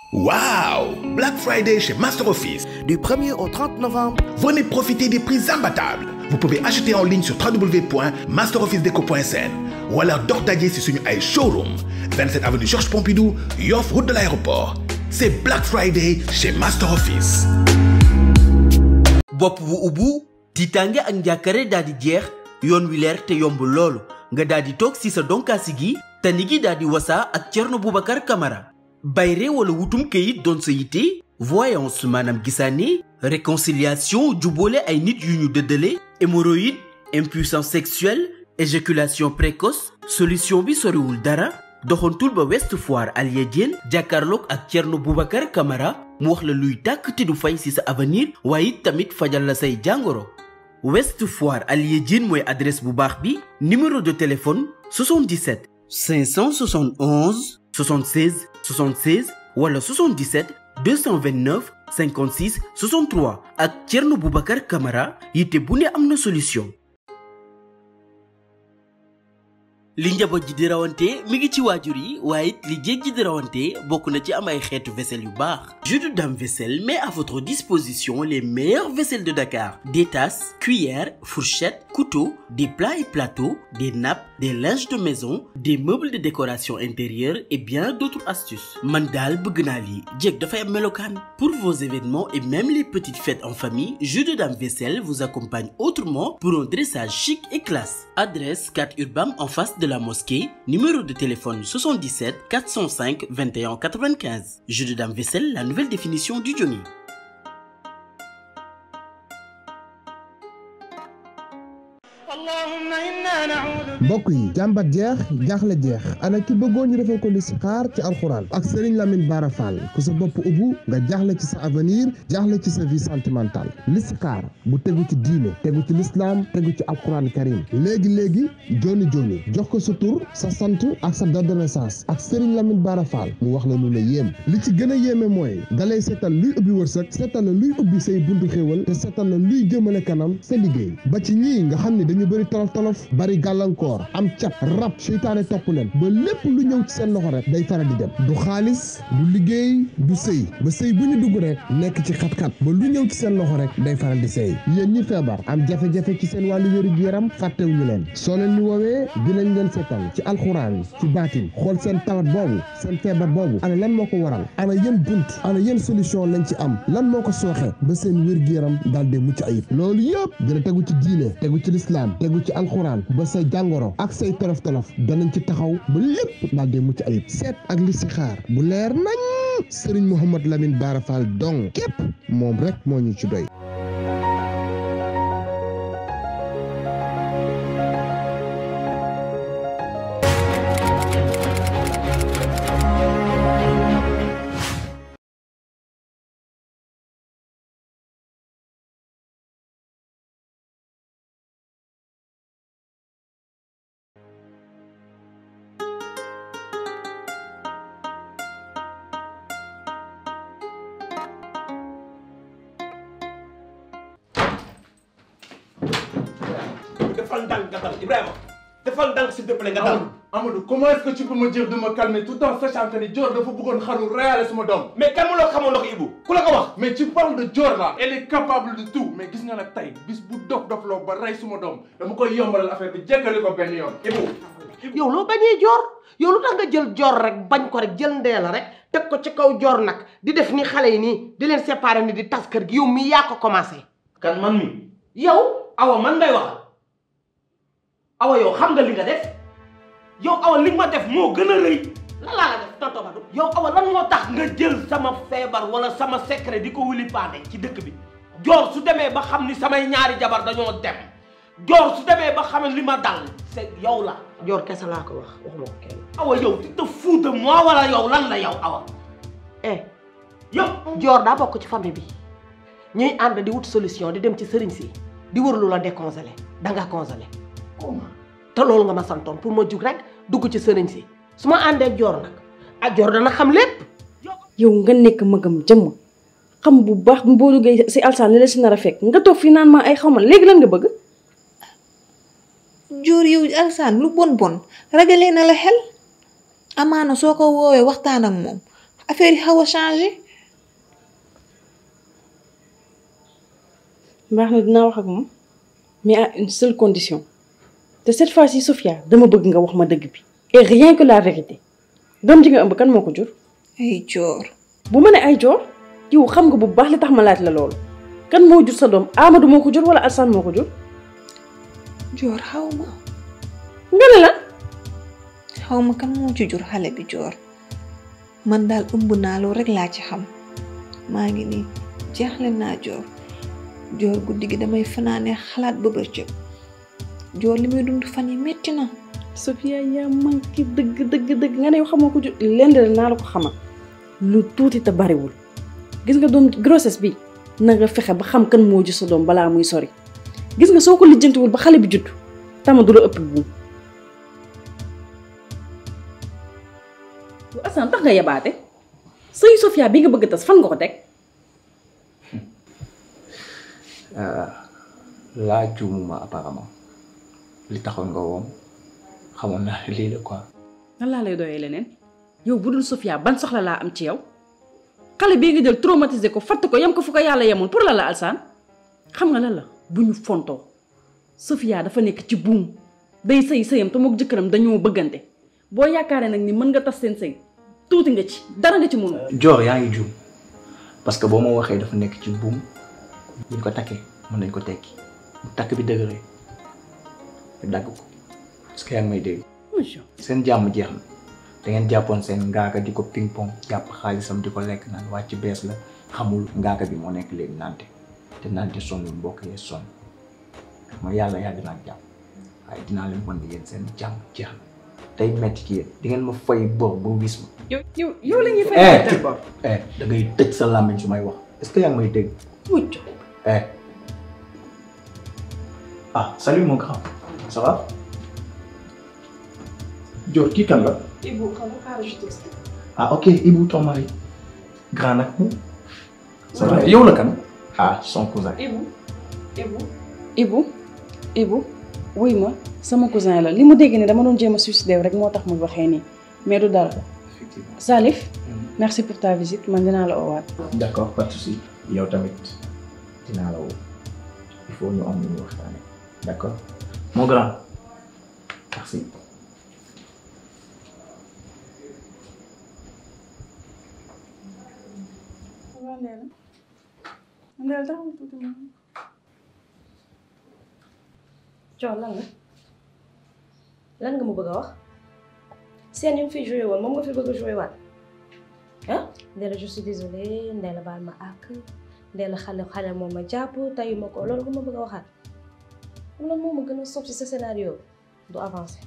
Wow Black Friday chez Master Office. Du 1er au 30 novembre, Venez profiter des prix imbattables. Vous pouvez acheter en ligne sur www.masterofficedéco.sn ou alors dox daje si suñu ay showroom 27 avenue Georges Pompidou Yoff route de l'aéroport c'est Black Friday chez Master Office. bopp bu ubbu tiitaange ak njàkkare daal di jeex yoon wi leer te yomb loolu nga daal di toog si sa donkaasi gi tani gi daal di wasaa ak Thierno Boubacar Camara bayre wala wutum këyit doon sa yitte voyance maanaam gisaane réconciliation jubboole ay nit yu ñu dëddale hémorroïde impuissance sexuelle éjaculation précoce solution bi soriwul dara doxantul ba West Foire Alia Diène jàkkaarloog ak Thierno Boubacar Camara mu wax la luy tàkk te du fay ci sa avenir waaye it tamit fajal la say jàngoro West Foire Alia Diène mooy adresse bu baax bi numéro de téléphone 77 571 76 76 wala 77 229 56 63 ak Thierno Boubacar Camara yitte bu ne am na solution. li njaboot ji di rawante mi ngi ci waajur yi waaye it li jéeg ji di rawante bokk na ci am ay xeetu vaisselle yu baax Jus de Dame Vaisselle met à votre disposition les meilleures vaisselles de Dakar des tasses cuillères fourchettes couteaux des plats et plateaux des nappes des linges de maison des meubles de décoration intérieure et bien d'autres astuces man daal bëgg naa lii jéeg dafay am melokaan pour vos événements et même les petites fêtes en famille Jus de Dame Vaisselle vous accompagne autrement pour un dressage chic et classe adresse 4 Urbam en face de la mosquée numéro de téléphone 77 405 21 95 Jus de Dame Vaisselle la nouvelle définition du Johnny mbokk yi jàmbat jeex jaaxle jeex ana ki bëggoon ñu defal ko listixaar ci alxuraan ak Serigne Lamine Bara Fall ku sa bopp ubbu nga jaaxle ci sa avenir jaaxle ci sa vie sentimentale listixaar bu tegu ci diine tegu ci lislaam tegu ci alxuraan karim léegi léegi joni joni jox ko sa tur sa sant ak sa date de naissance ak Serigne Lamine Bara Fall mu wax la lu la yéem li ci gën a yéeme mooy dalay seetal luy ubbi wërsëg seetal la luy ubbi say buntu xéewal te seetal la luy jëmale kanam sa liggéey ba ci ñii nga xam ne dañu bëri tolof tolof bari gàllankoor am cat rab seytaane topp leen ba lépp lu ñëw ci seen loxo rek day faral di dem du xaalis du liggéey du sëy ba sëy bu ñu dugg rek nekk ci xat-xat ba lu ñëw ci seen loxo rek day faral di sëy yéen ñi feebar am jafe-jafe ci seen wàllu wéru yaram fàttewuñu leen soo leen ñu woowee dinañ leen seetal ci alxuraan ci baatin xool seen tawat boobu seen feebar boobu ana lan moo ko waral ana yéen bunt ana yéen solution lañ ci am lan moo ko sooxe ba seen wér-gu-yaram daal di mucc ayib loolu yëpp dina tegu ci diine tegu ci lislaam tegu ci alxuraan ba say jàngoro ak say tolof tolof danañ ci taxaw ba lépp daal di mucc ayib seet ak listixaar bu leer nañ Serigne Mouhamad Lamine Bara Fall dong képp moom rek moo ñu ci doy defal ndànk nga dal Ibrahima defal ndànk s'il te plaît nga dal. Amadou comment est-ce que tu peux me dire de me calmer tout en sachant que ni Dior dafa bëggoon xaru reyaale suma doom mais kan ma loo xamoon ndox Ibou ku la ko wax. mais tu parles de Dior là elle est capable de tout mais gis nga nag tey bis bu dof dof loo ba rey suma doom dama koy yombalal affaire bi jékkali ko benn yoon Ibou yow loo bañee joor yow lu tax nga jël joor rek bañ ko rek jël ndee la rek teg ko ci kaw joor nag di def ni xale yi nii di leen séparer ni di tas kër gi yow mii yaa ko commencé kan man mi yow awa man ngay waxal awa yow xam nga li nga def yow awa li ma def moo gën a rëy lan laa la def tonton Badou yow awa lan moo tax nga jël sama feebar wala sama secret di ko wuli paane ci dëkk bi joor su demee ba xam ni samay ñaari jabar dañoo dem joor su demee ba xam li ma dal c'est yow la joor kese laa ko wax waxuma ko kenn awa yow tu te fous de moi wala yow lan la yow awa eh yow joor daa bokk ci famille bi ñuy ànd di wut solution di dem ci sëriñ si di wër lu la décongelé da nga congelé te loolu nga ma santoon pour ma jug rek dugg ci sëriñ si su ma àndee ak joor nag ak joor dana xam lépp yow nga nekk magam jëmm xam bu baax boo duggee si alsaan li la si nar a fekk nga toog fii naan ma ay xaw ma léegi lan nga bëgg joor yow alsaan lu bon bon ragalee na la xel amaana soo ko woowee waxtaan ak moom affaire yi xaw a changé baax na dinaa wax ak moom mais à une seule condition te cette fois-ci Sofia dama bëgg nga wax ma dëgg bi et rien que la vérité doom ji nga ëmb kan moo ko jur ay joor bu ma ne ay joor yow xam nga bu baax li tax ma laaj la loolu kan moo jur sa doom Amadou moo ko jur wala Alsane moo ko jur joor xaw ma nga ne la xaw ma kan moo ci jur xale bi joor man daal ëmb naa loolu rek laa ci xam maa ngi nii jeexle naa joor joor guddi gi damay fanaane xalaat ba bëccëg joor li muy dund fan yi metti na Sofia yaa manqué dëgg dëgg dëgg nga ne yow xamoo ko jur lenn de naa la ko xamal lu tuuti te bariwul gis nga doom grossesse bi na nga fexe ba xam kan moo jur sa doom balaa muy sori gis nga soo ko lijjantiwul ba xale bi judd tama du la ëpp buum lu Assane tax nga yabaate sëy Sofia bi nga bëgg tas fan nga ko teg laa juumuma apparemment li taxoon nga woom xamoon naa ne lii la quoi. nan laa lay doyee leneen yow bu dul Sofia ban soxla laa am ci yow xale bii nga jël traumatisé ko fatt ko yem ko fu ko yàlla yemoon pour la la Alsaan xam nga lan la bu ñu fontoo Sofia dafa nekk ci buum day sëy sëyam te mook jëkkëram dañoo bëggante boo yaakaaree nag ni mën nga tas seen sëy tuuti nga ci dara nga ci mënu Joor yaa ngi juum parce que boo ma waxee dafa nekk ci buum buñ ko takkee mën nañ ko tekki bu takk bi dëgëree ñu dagg ko est-ce que yaa ngi may dégg. seen jàmm jeex na da ngeen jàppoon seen ngaaka di ko ping pong jàpp xaalisam di ko lekk naan wàcc bees la xamul ngaaka bi moo nekk léegi nante te nante sonnul mbokk yee sonn ma yàlla yàgg naa jàpp waaye dinaa leen wan ni yéen seen jàmm jeex na tey metti ci yéen di ngeen ma fay bor ba wis ma. yow yow yow la ñuy fay eh eh da ngay tëj sa làmmiñ su may wax est-ce que yaa ngi may dégg. mucc eh ah salut mon grand ça va. Dior kii kan la. Ibou xam nga xaaral je t'explique. ah ok Ibou ton mari grand nag mu. ça va yow la kan. ah son cousin. Ibou Ibou Ibou Ibou wuy ma sama cousin la li mu dégg ne dama doon jéem a suicider rek moo tax mu waxee nii mais du dara effectivement. Salif merci pour ta visite man dinaa la oowaat d'accord pas de souci yow tamit dinaa la woo il faut ñu am lu ñu waxtaanee d'accord mon grand merci. Coon lan la lan nga ma bëgg a wax seen yu mu fi joué woon moom nga fi bëgg a joué waat ah Ndella je suis désolée Ndella baal ma àkk Ndella xale xale moom ma jàpp tayu ma ko loolu nga ma bëgg a waxaat xam lan moo ma gën a sopp ci sa scénario du avancer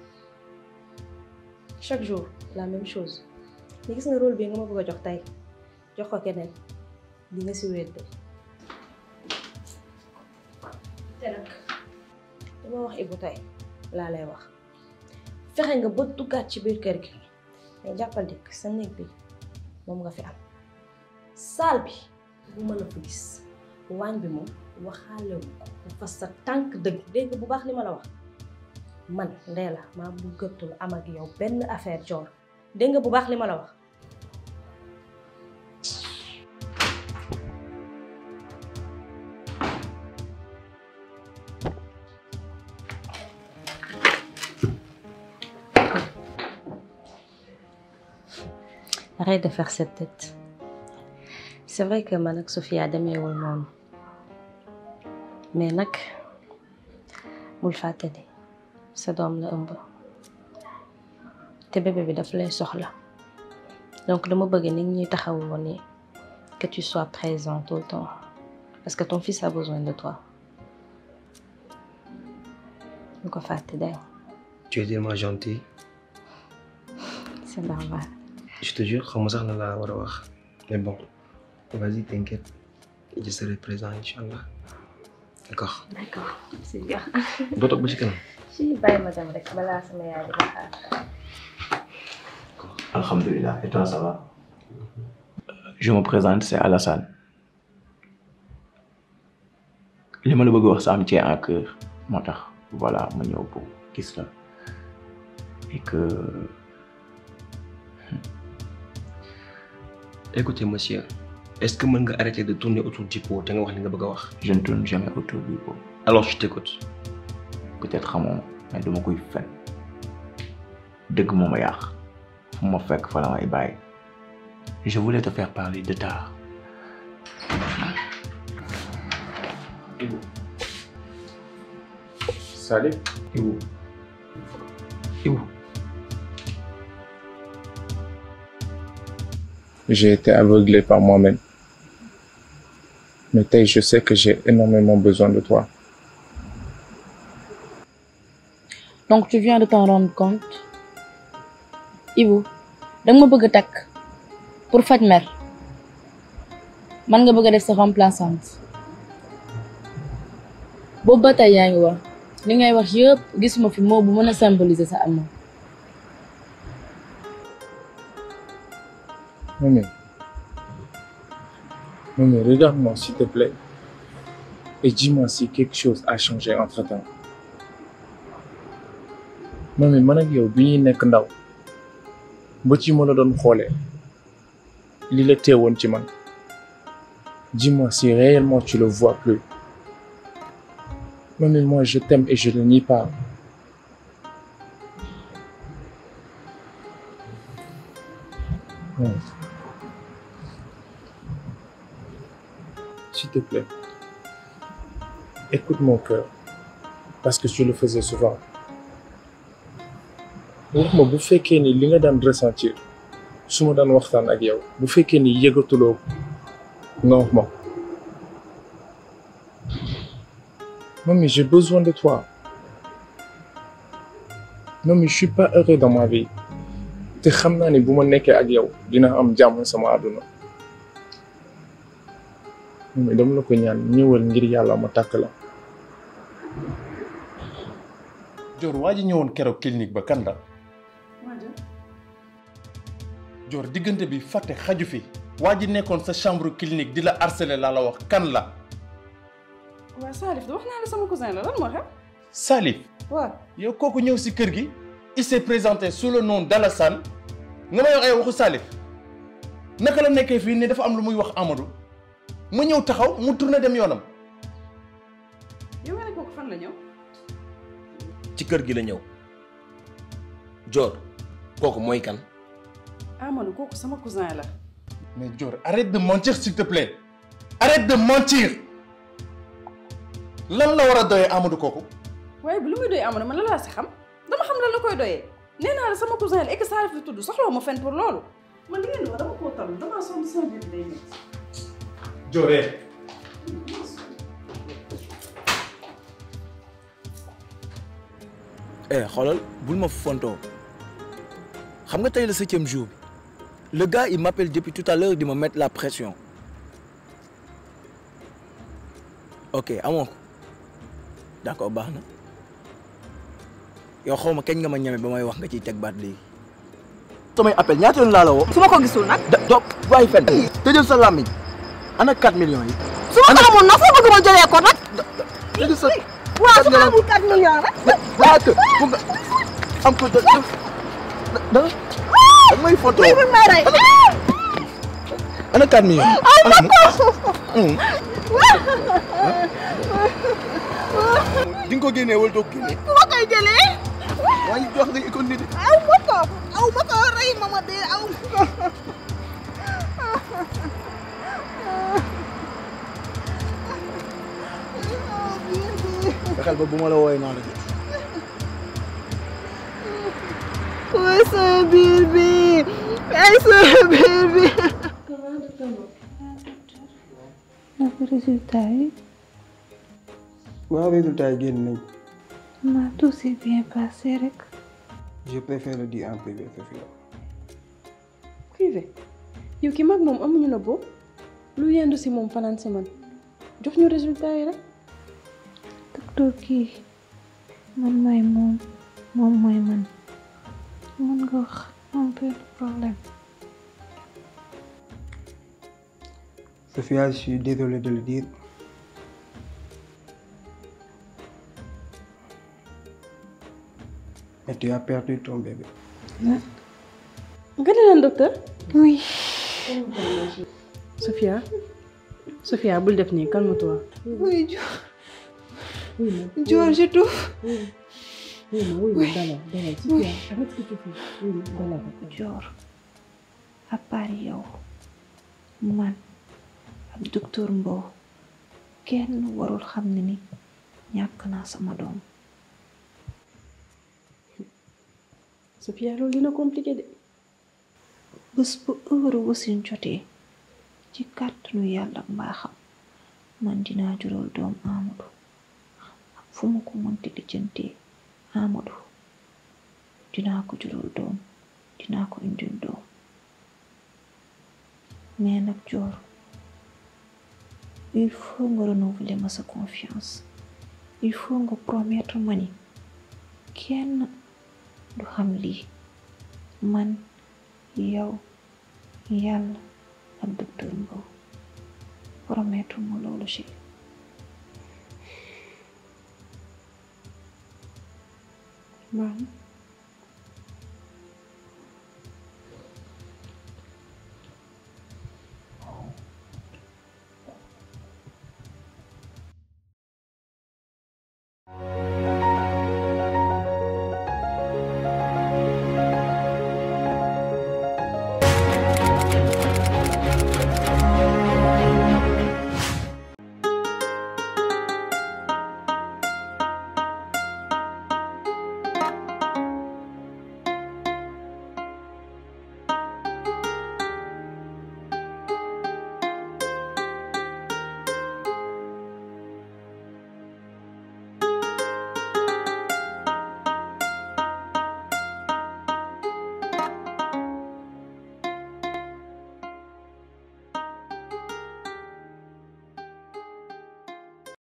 chaque jour la même chose mais gis nga rôle bi nga ma bëgg a jox tey jox ko keneen di nga si wéet de te nag dama wax Ibou tey laa lay wax fexe nga ba duggaat ci biir kër gi mais jàppal dikk sa néeg bi moom nga fi am saal bi bu ma la fa gis waañ bi moom waxaalewu ko dafa sa tànk dëgg dégg bu baax li ma la wax man Ndella maa bu gëttul am ak yow benn affaire joor dégg nga bu baax li ma la wax Arrête de faire cette tête. C'est vrai que man ak Sofia demeewul noonu mais nag bul fàtte ni sa doom la ëmb te bébé bi daf lay soxla donc dama bëgg nit ñuy taxawu woon ni que tu sois présent tout le temps parce que ton fils a besoin de toi bu ko fàtte day Tu es tellement gentil. c'est normal Je te jure, xaw ma sax na laa war a wax. Mais bon, vas-y, t'inquiète. Je serai présent, Inch'Allah. D'accord. d'accord c'est bien Doo toog ba ci kanam. si bàyyi ma dem rek balaa sama yaay di ma xaar Alhamdulillah. Et toi, ça va Je me présente, c'est Alassane. li ma la bëgg wax ça me tient à cœur moo tax voilà ma ñëw pour gis la et que écoutez monsieur est-ce que mën nga arrêter de tourner autour du pot te nga wax li nga bëgg a wax. je ne tourne jamais autour du pot. alors je t'écoute. peut-être xamoo mais dama koy fen dëgg moo ma yàq fu ma fekk fa la may bàyyi je voulais te faire parler de tard. Salif Ibou Ibou J'ai été aveuglé par moi-même. Mais Tay, je sais que j'ai énormément besoin de toi. donc tu viens de t'en rendre compte Ibou danga ma bëgg a takk pour faj mer man nga bëgg a def sa remplaçante boobu ba tey yaa ngi wax li ngay wax yëpp gisuma fi moo bu mën a symboliser sa amour Maman. Maman, regarde-moi s'il te plaît. Et dis-moi si quelque chose a changé entre-temps. Maman, man ak yow bi ñuy nekk ndaw ba ci ma la doon xoolee li la teewoon ci man dis-moi si réellement tu le vois plus. Maman, moi je t'aime et je ne nie pas. Non. S'il te plaît, écoute mon cœur, parce que tu le faisais souvent. wax ma bu fekkee ni li nga daan ressentir su ma daan waxtaan ak yow bu fekkee ni yëgatuloo nga wax ma Mami, j'ai besoin de toi. Mami, je suis pas heureux dans ma vie. te xam naa ni bu ma nekkee ak yow dina am jàmm sama àdduna. Mami, dama la ko ñaan ñëwal ngir yàlla ma takk la. Dior waa ji ñëwoon keroog clinique ba kan la. Dior diggante bi fàtte xaju fi. waa ji nekkoon sa chambre clinique di la harceler laa la wax kan la. waaw Salif wax naa la sama cousin la lan moo xew. Salif. waaw yow kooku ñëw si kër gi. il s'est présenté sous le nom d'Alassane nga may wax ay waxu Salif naka la nekkee fii ne dafa am lu muy wax Amadou mu ñëw taxaw mu tourné dem yoonam. yow nga ne kooku fan la ñëw. ci kër gi la ñëw Dior kooku mooy kan. Amadou kooku sama cousin la. mais Dior arrête de mentir s'il te plaît arrête de mentir lan la war a doyee Amadou kooku. waaye bu lu muy doyee Amadou man la laa si xam dama xam lan la koy doyee nee naa la sama cousin la et que Salif la tudd soxla ma fen pour loolu. man li ngeen di wax dama koo tal damaa sonn sama biir day métti. Dior eh xoolal bul ma fontoo xam nga tey le septième jour bi le gars il m'appelle depuis tout à l'heure di ma mettre la pression ok amoo ko d'accord baax na yow xaw ma kañ nga ma ñeme ba may wax nga ciy teg baat léegi. samay appel ñaata yoon laa la woo. su ma ko gisul nag. da do bàyyi fen tëjal sa làmmiñ ana 4 millions yi. su ma ko amul nag foo bëgg ma jëlee ko nag. tëjal sa. waaw su ma amul 4 millions rek. laata bu nga am ko da da da da may photo. may may rey. ana 4 millions. ay ma ko. di nga ko génnee wala doo ko génnee. fu ma koy jëlee. waaye jox nga économie de. aw ma ko aw ma ko rey ma ma dee aw ma ko. fexeel ba bu ma la wooyee naa la jot. Ay sama biir bi ay sama biir bi. naka résultat yi. waaw résultat yi génn nañ. ma tout s'est bien passé rek. je préfère le dire en privé Sophia. privé yow ki mag moom amuñu na boobu lu yendu si moom fanaan si man jox ñu résultat yi rek. docteur kii man maay moom moom mooy man mën nga wax un peu de problème. Sophia je suis désolé de le dire. mais tu as perdu ton bébé. nga ne leen docteur. oui Sophia Sophia bul def nii calme-toi. Oui, Dior. Dior, je t'ouvre. Oui, ma oui, ma dalal dalal Sophia arrête ce que tu fais. Oui, ma dalal. Dior à part yow man ak docteur Mbow kenn warul xam ne ni ñàkk naa sama doom Sophia loolu dina compliqué de. bés bu heure wasin jotee ci kàttanu yàlla ak mbaaxam man dinaa jural doom Amadou ak fu ma ko mënti lijjantee Amadou dinaa ko jural doom dinaa ko indil doom mais nag Dior il faut nga renouveler ma sa confiance il faut nga promettre ma ni kenn du xam lii man yow yàlla ak docteur Mbow promettre ma loolu chéri Maam